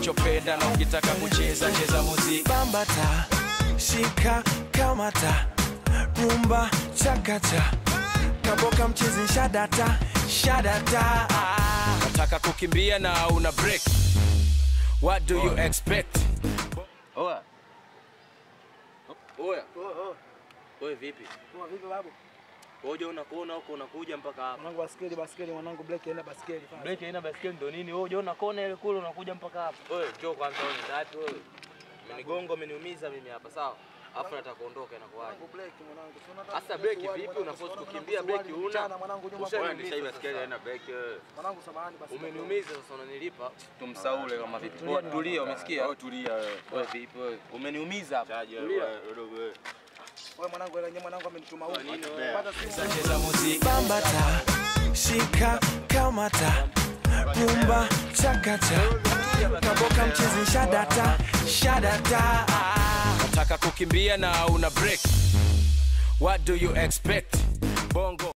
unachopenda na ukitaka kucheza cheza muziki bambata shika kamata rumba chakacha kaboka mchezi shadata shadata nataka kukimbia na una break what do you expect Oya. Oya. Oya vipi? Poa vipi babu? Wewe unakuona huko unakuja mpaka hapa. Mwanangu baskeli baskeli mwanangu black aenda baskeli. fast. Break haina baskeli ndo nini? Wewe unaona kona ile kule unakuja mpaka hapa. Wewe njoo kwanza wewe tatu wewe. Umenigonga umeniumiza mimi hapa sawa? Alafu nataka kuondoka inakuwaje? Mwanangu black mwanangu. Si unataka Sasa kupiga break suruali, vipi? mwanangu, Unaforce si unataka kukimbia kupiga break suruali, una. mchana, mwanangu nyuma Ushanisha hii kwa baskeli haina break wewe. Mwanangu samahani basi. Umeniumiza sasa unanilipa. Tumsaule kama vipi? Tulia, tulia umesikia? Wewe tulia wewe. Wewe vipi wewe? Umeniumiza hapa. Tulia. Wewe mwanangu ile mwanangu amenituma huko. Pata simu. cheza muziki bambata shika kamata rumba chakacha kaboka mchezi shadata shadata nataka kukimbia na una break what do you expect bongo